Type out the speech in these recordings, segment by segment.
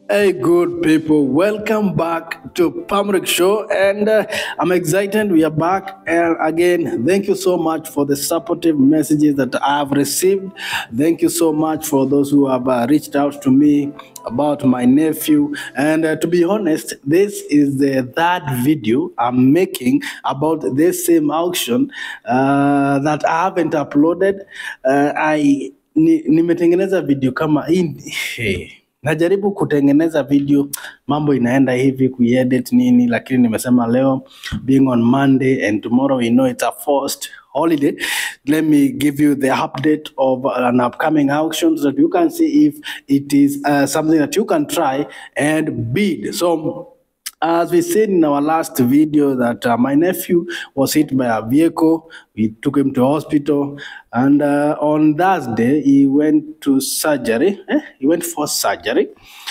Hey, good people, welcome back to Pamrik Show, and uh, I'm excited we are back. And again, thank you so much for the supportive messages that I have received. Thank you so much for those who have uh, reached out to me about my nephew. And uh, to be honest, this is the third video I'm making about this same auction uh, that I haven't uploaded. Uh, I ni, nimetengeneza video kama hii hey. Najaribu kutengeneza video, mambo inaenda hivi kuedit nini, lakini nimesema leo being on Monday and tomorrow we know it's a forced holiday. Let me give you the update of an upcoming auction so that you can see if it is uh, something that you can try and bid. So as we said in our last video that uh, my nephew was hit by a vehicle. We took him to hospital and uh, on Thursday he went to surgery. Eh? He went for surgery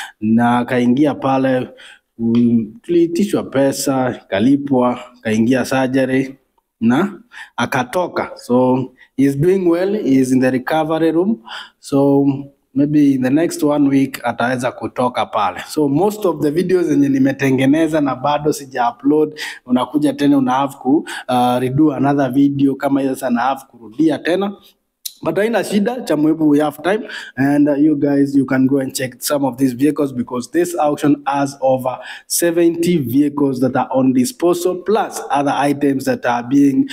na akaingia pale mm, tuliitishwa pesa, kalipwa, kaingia surgery na akatoka. So he's doing well, he's in the recovery room. So maybe in the next one week ataweza kutoka pale. So most of the videos zenye nimetengeneza na bado sija upload, unakuja tena una have ku uh, redo another video kama hiyo sasa na have kurudia tena but haina shida cha muhimu we have time and uh, you guys you can go and check some of these vehicles because this auction has over 70 vehicles that are on disposal plus other items that are being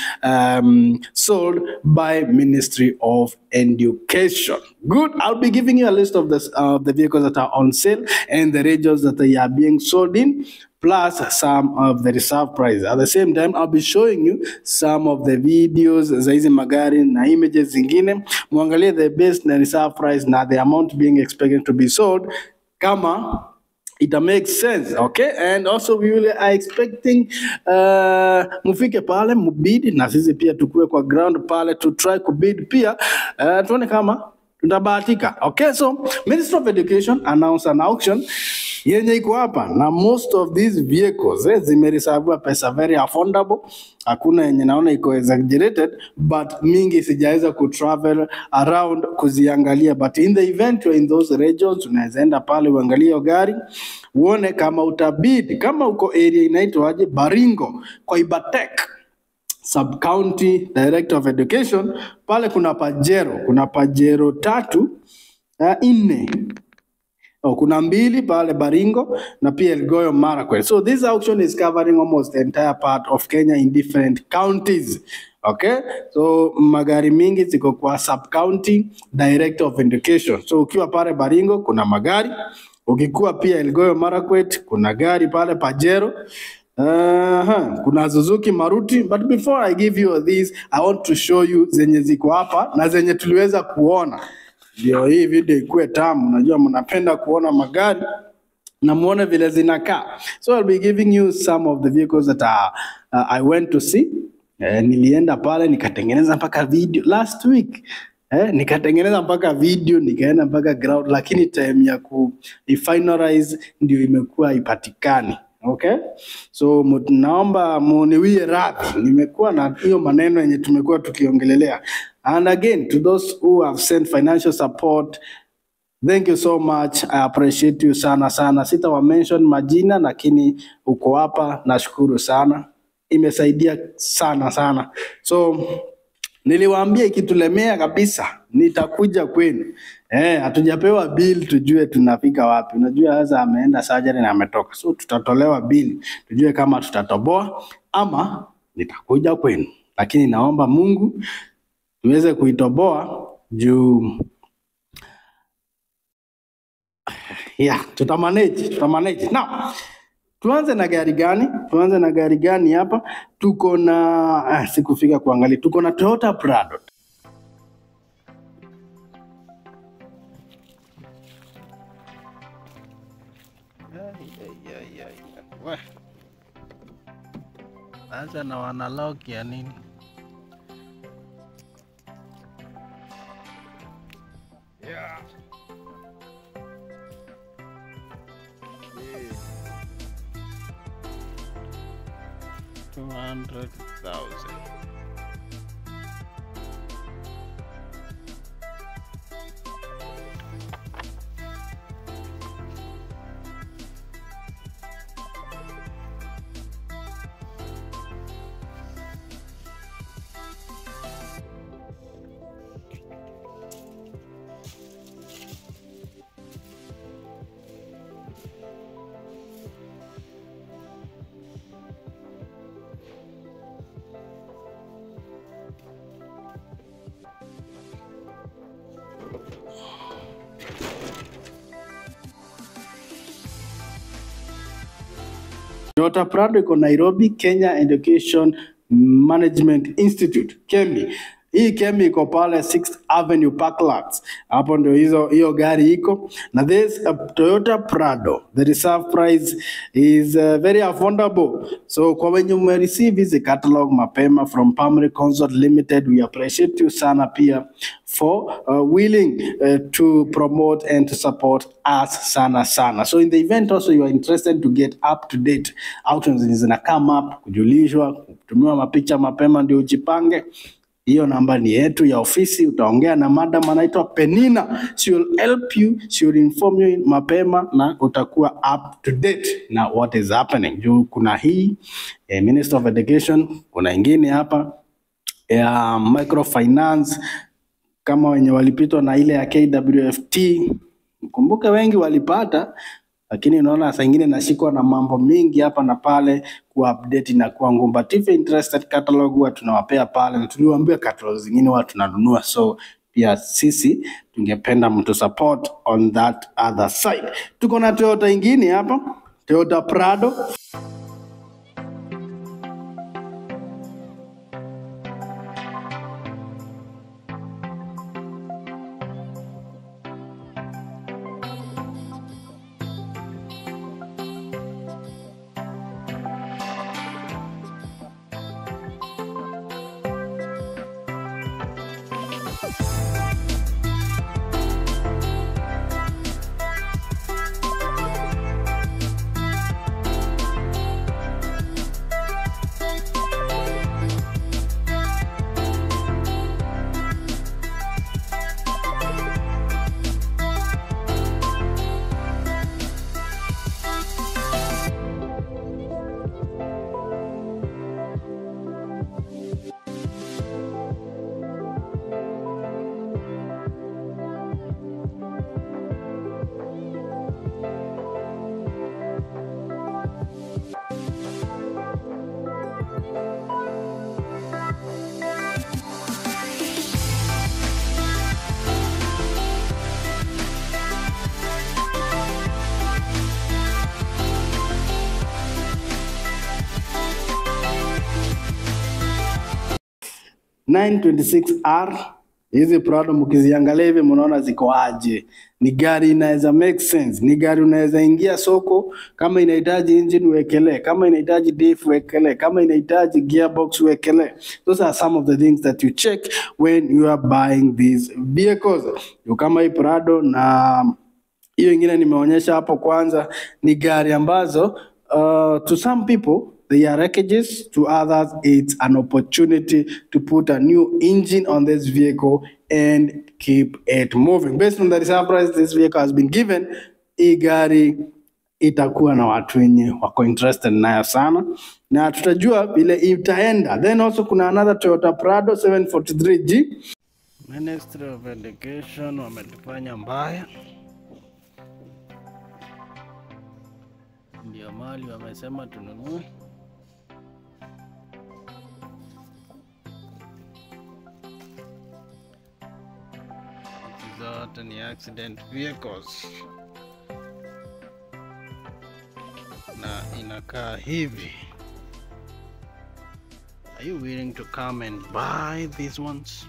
um, sold by ministry of education good i'll be giving you a list of this of the vehicles that are on sale and the regions that they are being sold in plus some of the reserve price. At the same time, I'll be showing you some of the videos za hizi magari na images zingine, muangalie the best na reserve price na the amount being expected to be sold kama it makes sense okay and also we will are expecting uh, mufike pale mubid na sisi pia tukue kwa ground pale to try kubid pia uh, tuone kama tutabahatika okay so minister of education announced an auction yenye iko hapa na most of these vehicles eh, zimereserviwa pesa very affordable hakuna yenye naona iko exaggerated but mingi sijaweza kutravel around kuziangalia but in the event you're in those regions unaweza enda pale uangalie hiyo gari uone kama utabidi kama uko area inaitwaje baringo kwa ibatek sub county director of education pale kuna pajero kuna pajero tatu uh, nne Oh, kuna mbili pale Baringo na pia Elgeyo Marakwet. So this auction is covering almost the entire part of Kenya in different counties. Okay? So magari mingi ziko kwa sub county director of education. So ukiwa pale Baringo kuna magari, ukikuwa pia Elgeyo Marakwet kuna gari pale Pajero. Uh-huh. Kuna Suzuki Maruti but before I give you this I want to show you zenye ziko hapa na zenye tuliweza kuona ndio hii video ikuwe tamu. Najua mnapenda kuona magari na muone vile zinakaa. So I'll be giving you some of the vehicles that uh, uh, I went to see. Eh, nilienda pale nikatengeneza mpaka video last week. Eh, nikatengeneza mpaka video nikaenda mpaka ground, lakini time ya ku finalize ndio imekuwa ipatikani. Okay, so mu- naomba muniwie radhi, nimekuwa na hiyo maneno yenye tumekuwa tukiongelelea. And again to those who have sent financial support Thank you so much. I appreciate you sana sana. Sitawa mention majina lakini uko hapa, nashukuru sana. Imesaidia sana sana. So niliwaambia ikitulemea kabisa nitakuja kwenu. Eh, hatujapewa bill tujue tunafika wapi. Unajua sasa ameenda surgery na ametoka. So tutatolewa bill tujue kama tutatoboa ama nitakuja kwenu. Lakini naomba Mungu tuweze kuitoboa juu Yeah, tutamanage, tutamanage. Now, tuanze na gari gani? Tuanze na gari gani hapa? Tuko na ah, sikufika kuangalia. Tuko na Toyota Prado. Sasa na wanalock ya nini? Yeah. 200,000. Toyota Prado iko Nairobi, Kenya Education Management Institute, KEMI. Hii KEMI iko pale 6th Avenue Parklands. Hapo ndio hizo hiyo gari iko. Na this uh, Toyota Prado, the reserve price is uh, very affordable. So kwa wenye umereceive hizi catalog mapema from Primary Consult Limited, we appreciate you sana pia for uh, willing uh, to promote and to support us sana sana. So in the event also you are interested to get up to date auctions zenye zina come up, kujulishwa, kutumiwa mapicha mapema ndio ujipange hiyo namba ni yetu ya ofisi. Utaongea na madam anaitwa Penina, she will help you, she will inform you mapema na utakuwa up to date na what is happening. Juu kuna hii eh, Minister of Education, kuna ingine hapa ya microfinance kama wenye walipitwa na ile ya KWFT. Kumbuke wengi walipata, lakini unaona saa ingine nashikwa na mambo mingi hapa na pale kuupdate na kuwa ngumu, but if you're interested catalog huwa tunawapea pale, na tuliwaambia catalog zingine huwa tunanunua, so pia sisi tungependa mtu support on that other side. Tuko na Toyota ingine hapa, Toyota Prado R 926R hizi Prado mkiziangalia hivi mnaona ziko aje. Ni gari inaweza make sense, ni gari unaweza ingia soko, kama inahitaji engine uwekelee, kama inahitaji diff uwekelee, kama inahitaji gearbox uwekelee. Those are some of the things that you check when you are buying these vehicles. Ndio kama hii Prado na hiyo ingine nimeonyesha hapo kwanza ni gari ambazo uh, to some people they are wreckages to others it's an opportunity to put a new engine on this vehicle and keep it moving based on the reserve price this vehicle has been given hii gari itakuwa na watu wenye wako interested nayo sana na tutajua vile itaenda then also kuna another Toyota Prado 743G Ministry of Education wamelifanya mbaya ndio mali wamesema tununue. Hizi zote ni accident vehicles na inakaa hivi. Are you willing to come and buy these ones?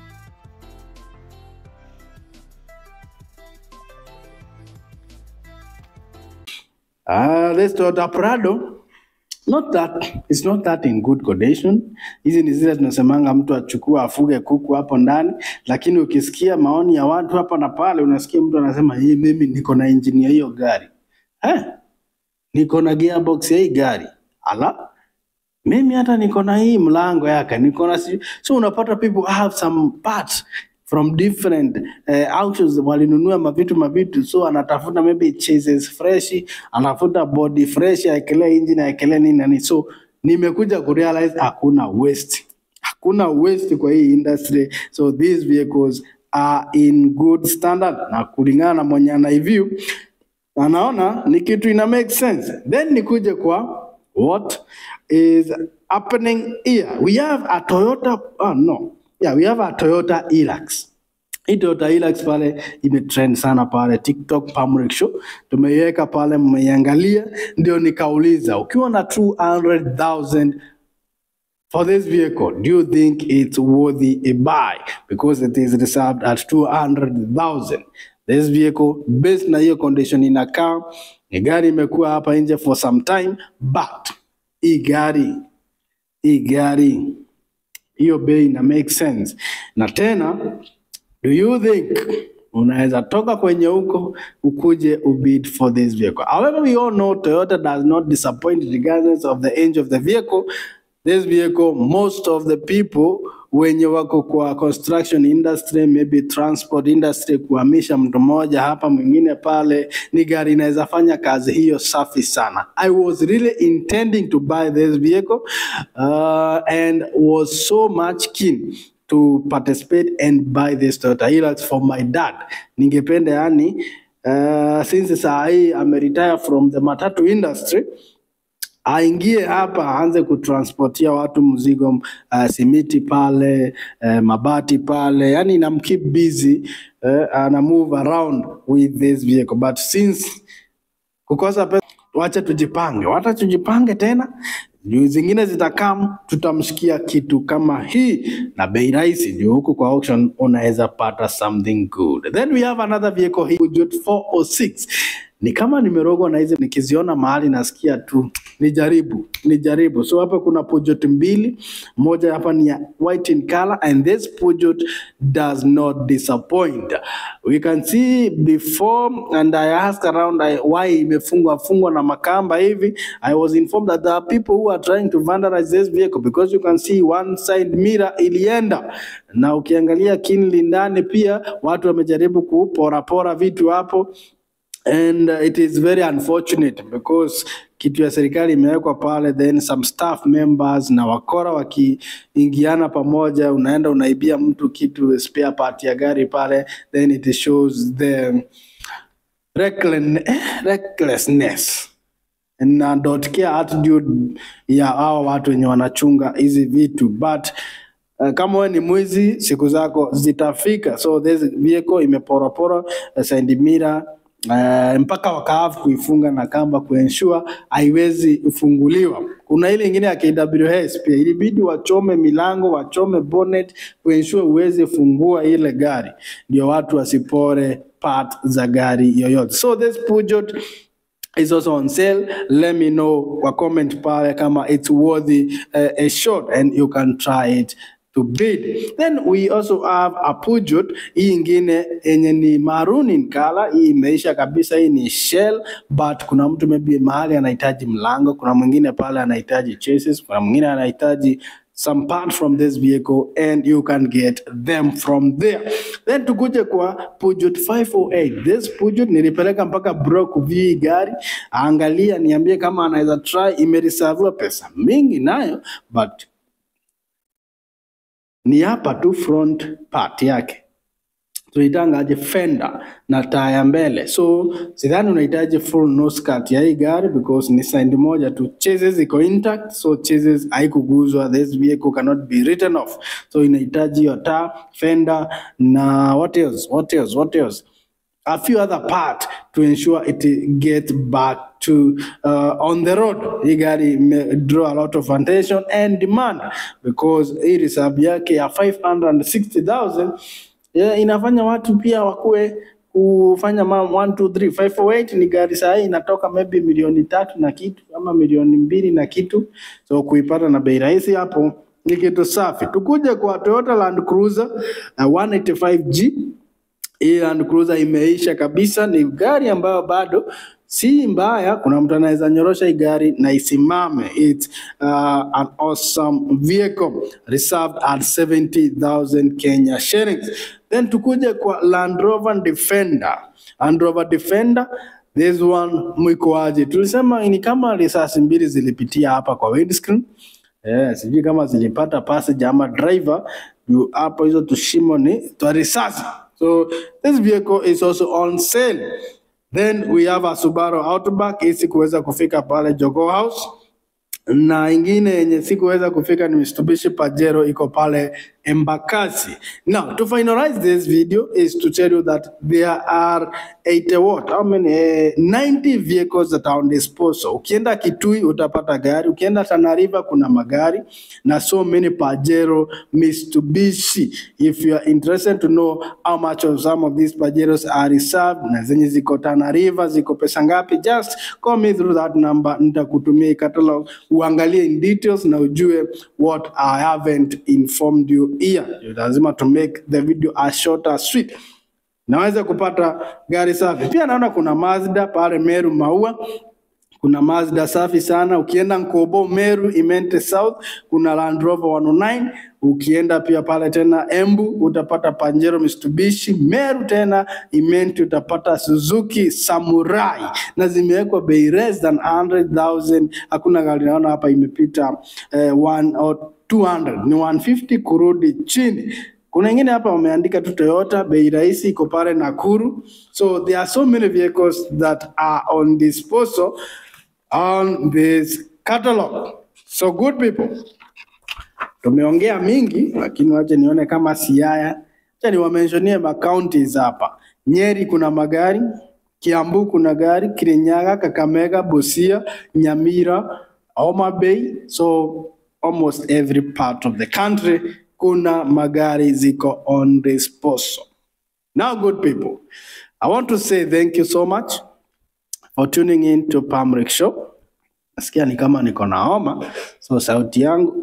Ah, this Toyota Prado not that it's not that in good condition. Hizi ni zile tunasemanga mtu achukue afuge kuku hapo ndani, lakini ukisikia maoni ya watu hapa na pale, unasikia mtu anasema hii, mimi niko na injini ya hiyo gari eh, niko na gearbox ya hii gari ala mimi hata niko na hii mlango yake niko na si... so unapata people have some parts from different uh, auctions walinunua mavitu mavitu so anatafuta maybe chases fresh anafuta body fresh aekelee engine aekelee nini nani so nimekuja kurealize hakuna waste hakuna waste kwa hii industry so these vehicles are in good standard na kulingana na mwenye anaiview anaona ni kitu ina make sense then nikuje kwa what is happening here we have a toyota oh no yeah we have a toyota hilux hii Toyota Hilux pale imetrend sana pale TikTok Pamrik Show, tumeiweka pale, mmeiangalia, ndio nikauliza ukiwa na 200,000 for this vehicle, do you think it's worthy a buy? Because it is reserved at 200,000. This vehicle, based na hiyo condition inakaa, ni gari imekuwa hapa nje for some time, but hii gari hii gari hiyo bei ina make sense. Na tena do you think unaweza toka kwenye huko ukuje ubid for this vehicle? However, we all know Toyota does not disappoint regardless of the age of the vehicle. This vehicle, most of the people wenye wako kwa construction industry, maybe transport industry, kuhamisha mtu mmoja hapa mwingine pale, ni gari inaweza fanya kazi hiyo safi sana. I was really intending to buy this vehicle uh, and was so much keen to participate and buy this Toyota Hilux for my dad. Ningependa yani, uh, since saa hii ameretire from the matatu industry aingie hapa aanze kutransportia watu mzigo uh, simiti pale uh, mabati pale, yani inam keep busy uh, ana move around with this vehicle but since kukosa pesa, wacha tujipange, wacha tujipange tena juu zingine zitakam, tutamshikia kitu kama hii na bei rahisi, juu huku kwa auction unaweza pata something good. Then we have another vehicle hii Peugeot 406 ni kama nimerogwa na hizi, nikiziona mahali nasikia tu nijaribu nijaribu. So hapa kuna Peugeot mbili, moja hapa ni ya white in color and this Peugeot does not disappoint. We can see before and I asked around I, why imefungwa fungwa na makamba hivi. I was informed that there are people who are trying to vandalize this vehicle because you can see one side mirror ilienda, na ukiangalia kinli ndani pia watu wamejaribu kuporapora vitu hapo and uh, it is very unfortunate because kitu ya serikali imewekwa pale, then some staff members na wakora wakiingiana pamoja, unaenda unaibia mtu kitu spare part ya gari pale, then it shows the reckless, eh, recklessness na don't care attitude ya hao watu wenye wanachunga hizi vitu but Uh, kama wewe ni mwizi siku zako zitafika. So this vehicle imeporapora uh, side mirror uh, mpaka wakaafu kuifunga na kamba kuensure haiwezi kufunguliwa. Kuna ile ingine ya KWS pia ilibidi wachome milango, wachome bonnet kuensure uweze fungua ile gari, ndio watu wasipore part za gari yoyote. So this Peugeot is also on sale. Let me know kwa comment pale kama it's worthy uh, a shot and you can try it to bid. Then we also have a Peugeot hii ingine yenye ni maroon in color. Hii imeisha kabisa, hii ni shell, but kuna mtu maybe mahali anahitaji mlango, kuna mwingine pale anahitaji chassis, kuna mwingine anahitaji some part from this vehicle and you can get them from there. Then tukuje kwa Peugeot 508. This Peugeot nilipeleka mpaka bro kuview hii gari, angalia niambie kama anaweza try. Imereserviwa pesa mingi nayo but ni hapa tu front part yake tunaitangaje fender na taa ya mbele, so sidhani unahitaji full nose cut ya hii gari because ni side moja tu. Chassis iko intact, so chassis haikuguzwa. This vehicle cannot be written off, so inahitaji hiyo taa, fender na what else, what else, what else a few other part to ensure it gets back to uh, on the road. Hii gari ime draw a lot of attention and demand because hii reserve yake ya 560,000 yeah, inafanya watu pia wakuwe kufanya ma 1 2 3 508 ni gari saa hii inatoka maybe milioni tatu na kitu ama milioni mbili na kitu, so kuipata na bei rahisi hapo ni kitu safi. Tukuje kwa Toyota Land Cruiser uh, 185G hii Land Cruiser imeisha kabisa, ni gari ambayo bado si mbaya. Kuna mtu anaweza nyorosha hii gari na isimame. It's uh, an awesome vehicle reserved at 70,000 Kenya shillings. Then tukuje kwa Land Rover Defender. Land Rover Defender this one mwikoaje? Tulisema ni kama risasi mbili zilipitia hapa kwa windscreen. Eh, sijui kama zilipata passenger ama driver juu hapo hizo tushimo ni twa risasi. So this vehicle is also on sale. Then we have a Subaru Outback isi kuweza kufika pale Jogoo House. na ingine yenye sikuweza kufika ni Mitsubishi Pajero iko pale Embakasi. Now, to finalize this video is to tell you that there are 80 what? How many? Eh, 90 vehicles that are on disposal. Ukienda Kitui utapata gari, ukienda Tana River kuna magari na so many Pajero, Mitsubishi. If you are interested to know how much of some of these Pajeros are reserved na zenye ziko Tana River ziko pesa ngapi, just call me through that number, nitakutumia hii catalog uangalie in details na ujue what I haven't informed you here. You lazima to make the video as short as sweet. Naweza kupata gari safi. Pia naona kuna Mazda pale Meru Maua kuna Mazda safi sana. Ukienda Nkobo Meru Imente South kuna Land Rover 109. Ukienda pia pale tena Embu utapata Pajero Mitsubishi. Meru tena Imente utapata Suzuki Samurai na zimewekwa bei less than 100,000. Hakuna gari naona hapa imepita eh, one or 200 ni 150 kurudi chini. Kuna ingine hapa wameandika tu Toyota, bei rahisi iko pale Nakuru. So there are so many vehicles that are on disposal on this catalog. So good people, tumeongea mingi, lakini wache nione kama Siaya. Acha niwamentionie macounties hapa. Nyeri kuna magari, Kiambu kuna gari, Kirinyaga, Kakamega, Busia, Nyamira, Homa Bay. So almost every part of the country kuna magari ziko on disposal. Now, good people, I want to say thank you so much for tuning in to Pamrik Show. Nasikia ni kama niko na homa, so sauti yangu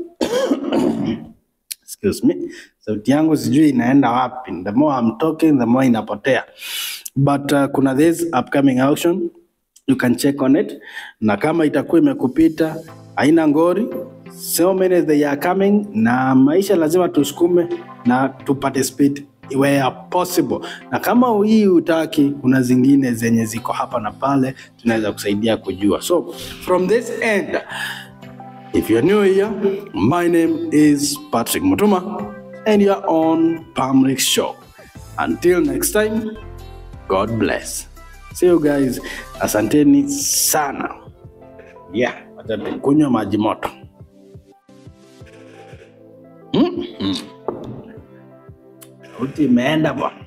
excuse me, sauti yangu sijui inaenda wapi. The more I'm talking, the more inapotea. But uh, kuna this upcoming auction you can check on it, na kama itakuwa imekupita haina ngori, so many they are coming, na maisha lazima tusukume na tu participate where possible, na kama hii utaki, kuna zingine zenye ziko hapa na pale, tunaweza kusaidia kujua. So from this end, if you're new here, my name is Patrick Mutuma, and you're on Pamrik Show. Until next time, God bless. See you guys. Asanteni sana. Yeah, wacha kunywa maji moto. Mm -hmm. Sauti imeenda bwana.